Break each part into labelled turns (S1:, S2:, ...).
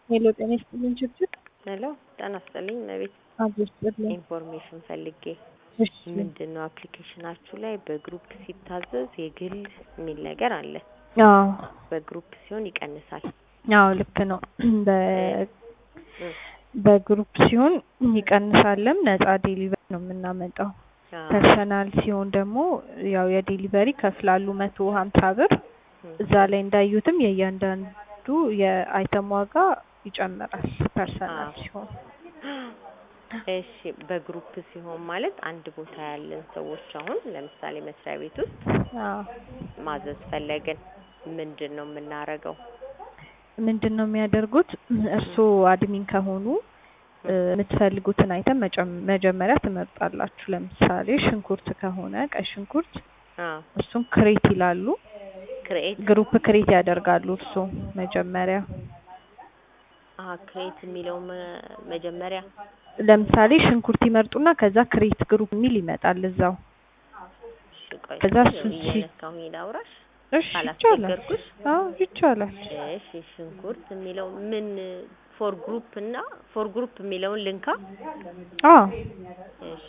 S1: ሄሎ ጤና ይስጥልኝ ችግር
S2: ሄሎ ጤና ይስጥልኝ እመቤት
S1: አድርስጥልኝ
S2: ኢንፎርሜሽን ፈልጌ
S1: እሺ
S2: ምንድን ነው አፕሊኬሽናችሁ ላይ በግሩፕ ሲታዘዝ የግል የሚል ነገር አለ
S1: አዎ
S2: በግሩፕ ሲሆን ይቀንሳል
S1: አዎ ልክ ነው በ
S2: እ
S1: በግሩፕ ሲሆን ይቀንሳልም ነፃ ዴሊቨሪ ነው የምናመጣው
S2: አዎ
S1: ፐርሰናል ሲሆን ደግሞ ያው የዴሊቨሪ ከፍላሉ መቶ ሀምሳ ብር
S2: እ
S1: እዛ ላይ እንዳዩትም የእያንዳንዱ የአይተም ዋጋ ይጨምራል ፐርሰናል
S2: አዎ
S1: ሲሆን
S2: እሺ በግሩፕ ሲሆን ማለት አንድ ቦታ ያለን ሰዎች አሁን ለምሳሌ መስሪያ ቤት ውስጥ
S1: አዎ
S2: ማዘዝ ፈለግን ምንድን ነው የምናረገው
S1: ምንድን ነው የሚያደርጉት እርስዎ አድሚን ከሆኑ እ የምትፈልጉትን አይተም መጨም- መጀመሪያ ትመርጣላችሁ ለምሳሌ ሽንኩርት ከሆነ ቀይ ሽንኩርት
S2: አዎ
S1: እሱን ክሬት ይላሉ
S2: ክሬኤት
S1: ግሩፕ ክሬት ያደርጋሉ እርስዎ መጀመሪያ
S2: አሀ ክሬት የሚለው መ- መጀመሪያ
S1: ለምሳሌ ሽንኩርት ይመርጡና ከዛ ክሬት ግሩፕ የሚል ይመጣል እዛው
S2: እሺ ቆይ
S1: ከዛ
S2: እስኪ
S1: እሱን ሲ-
S2: እየነካሁኝ ላውራሽ
S1: እሺ ይቻላል
S2: ካላስቸገርኩሽ
S1: አዎ ይቻላል
S2: እሺ ሽንኩርት የሚለው ምን ፎር ግሩፕ እና ፎር ግሩፕ የሚለውን ልንካ
S1: አዎ
S2: እሺ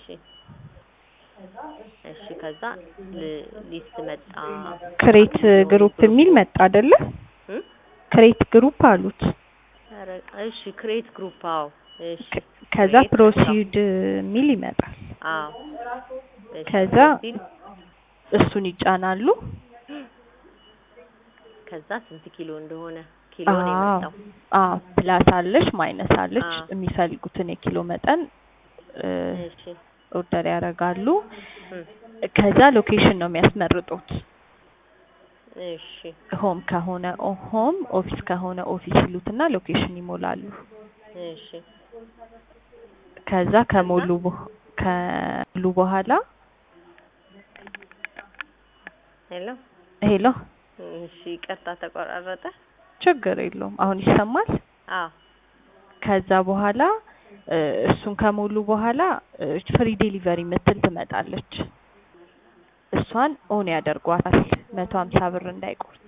S2: እሺ ከዛ ል- ሊስት መጣ
S1: ክሬት ግሩፕ የሚል መጣ አይደለ
S2: እ
S1: ክሬት ግሩፕ አሉት
S2: ኧረ እሺ ክሬት ግሩፕ አዎ እሺ
S1: ከ- ከዛ
S2: ክሬት ግሩፕ አዎ
S1: ፕሮሲድ የሚል ይመጣል
S2: አዎ እሺ
S1: ከዛ
S2: ፕሮሲድ
S1: እሱን ይጫናሉ
S2: ከዛ ስንት ኪሎ እንደሆነ ኪሎ ነው
S1: አዎ
S2: የመጣው
S1: አዎ ፕላስ አለች ማይነስ አለች
S2: አዎ
S1: የሚፈልጉትን የኪሎ መጠን እ
S2: እሺ
S1: ኦርደር ያደርጋሉ
S2: እ
S1: ከዛ ሎኬሽን ነው የሚያስመርጡት
S2: እሺ
S1: ሆም ከሆነ ኦ- ሆም ኦፊስ ከሆነ ኦፊስ ይሉትና ሎኬሽን ይሞላሉ
S2: እሺ
S1: ከዛ
S2: ከዛ
S1: ከሞሉ በ- ከሞሉ በኋላ
S2: ሄሎ
S1: ሄሎ
S2: እሺ ይቅርታ ተቆራረጠ
S1: ችግር የለውም አሁን ይሰማል
S2: አዎ
S1: ከዛ በኋላ እ እሱን ከሞሉ በኋላ እ ፍሪ ዴሊቨሪ ምትል ትመጣለች እሷን ኦን ያደርጓታል መቶ ሀምሳ ብር እንዳይቆርጥ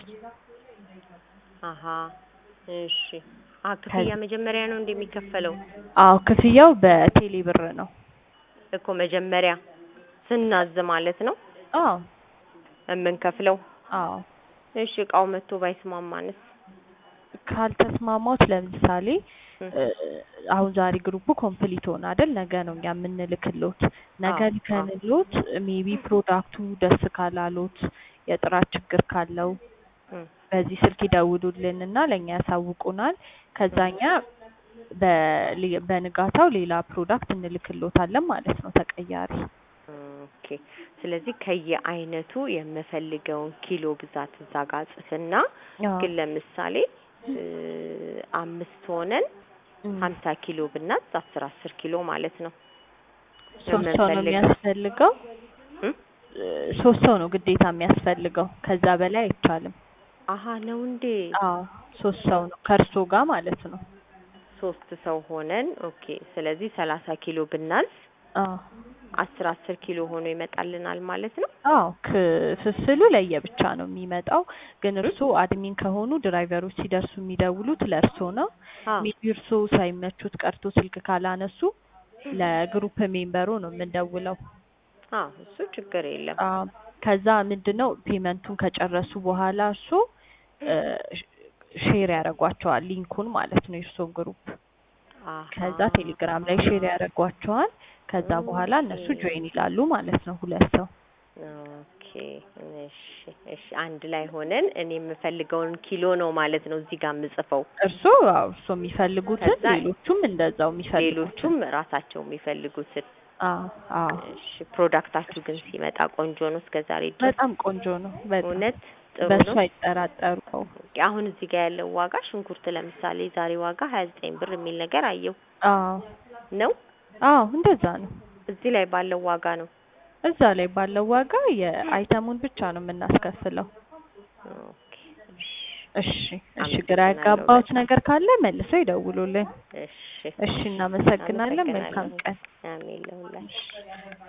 S2: አሀ እሺ አ
S1: ከ-
S2: ክፍያ መጀመሪያ ነው እንደሚከፈለው
S1: አዎ ክፍያው በቴሌ ብር ነው
S2: እኮ መጀመሪያ ስናዝ ማለት ነው
S1: አዎ
S2: የምንከፍለው
S1: አዎ
S2: እሺ እቃው መጥቶ ባይስማማንስ
S1: ካልተስማማት ለምሳሌ
S2: እ
S1: እ አሁን ዛሬ ግሩፑ ኮምፕሊት ሆነ አይደል ነገ ነው እኛ የምንልክሎት ነገ
S2: አዎ አዎ
S1: ልከንሎት ሜቢ ፕሮዳክቱ ደስ ካላሎት የጥራት ችግር ካለው
S2: እ
S1: በዚህ ስልክ ይደውሉልን እና ለእኛ ያሳውቁናል ከዛ
S2: እ
S1: እኛ በሊ- በንጋታው ሌላ ፕሮዳክት እንልክሎታለን ማለት ነው ተቀያሪ
S2: ኦኬ ስለዚህ ከየአይነቱ የምፈልገውን ኪሎ ብዛት እዛ ጋር ጽፍና
S1: አዎ
S2: ግን ለምሳሌ እ አምስት ሆነን
S1: እም።
S2: ሀምሳ ኪሎ ብናዝ አስር አስር ኪሎ ማለት ነው
S1: ሶስት ሰው ነው
S2: የምንፈልገው
S1: የሚያስፈልገው
S2: እ
S1: እ ሶስት ሰው ነው ግዴታ የሚያስፈልገው ከዛ በላይ አይቻልም
S2: አሀ ነው እንዴ
S1: አዎ ሶስት ሰው ነው ከእርሶ ጋር ማለት ነው
S2: ሶስት ሰው ሆነን ኦኬ ስለዚህ ሰላሳ ኪሎ ብናዝ
S1: አዎ
S2: አስር አስር ኪሎ ሆኖ ይመጣልናል ማለት ነው
S1: አዎ ክፍፍሉ ለየብቻ ነው የሚመጣው ግን
S2: እ
S1: እርሶ አድሚን ከሆኑ ድራይቨሮች ሲደርሱ የሚደውሉት ለእርሶ ነው
S2: አዎ
S1: ሜቢ እርሶ ሳይመቹት ቀርቶ ስልክ ካላነሱ ለግሩፕ ሜምበሩ ነው የምንደውለው
S2: አዎ እሱ ችግር የለም
S1: አዎ ከዛ ምንድነው ፔመንቱን ከጨረሱ በኋላ እርሶ እ ሼር ያደርጓቸዋል ሊንኩን ማለት ነው የእርሶን ግሩፕ
S2: አሀ
S1: ከዛ ቴሌግራም ላይ ሼር ያደርጓቸዋል ከዛ በኋላ እነሱ
S2: ኦኬ
S1: ጆይን ይላሉ ማለት ነው ሁለት ሰው
S2: ኦኬ እሺ እሺ አንድ ላይ ሆነን እኔ የምፈልገውን ኪሎ ነው ማለት ነው እዚህ ጋር የምጽፈው
S1: እርሶ አዎ እርሶ የሚፈልጉትን
S2: ከዛ
S1: ሌሎቹም እንደዛው የሚፈልጉትን
S2: ሌሎቹም ራሳቸው የሚፈልጉትን
S1: አዎ አዎ
S2: እሺ ፕሮዳክታችሁ ግን ሲመጣ ቆንጆ ነው እስከ ዛሬ ድረስ
S1: በጣም ቆንጆ ነው በጣም
S2: እውነት ጥሩ
S1: በሱ
S2: ነው
S1: አይጠራጠሩ
S2: ኦኬ አሁን እዚህ ጋር ያለው ዋጋ ሽንኩርት ለምሳሌ ዛሬ ዋጋ ሀያ ዘጠኝ ብር የሚል ነገር አየው
S1: አዎ
S2: ነው
S1: አዎ እንደዛ ነው
S2: እዚህ ላይ ባለው ዋጋ ነው
S1: እዛ ላይ ባለው ዋጋ የአይተሙን ብቻ ነው የምናስከፍለው
S2: ኦኬ
S1: እሺ እሺ ግራ
S2: አመሰግናለሁ
S1: ያጋባሁት
S2: በጣም
S1: ነገር ካለ መልሰው ይደውሉልን
S2: እሺ
S1: እሺ እናመሰግናለን መልካም
S2: አመሰግናለሁ
S1: ቀን
S2: አሜን ለሁላችሁ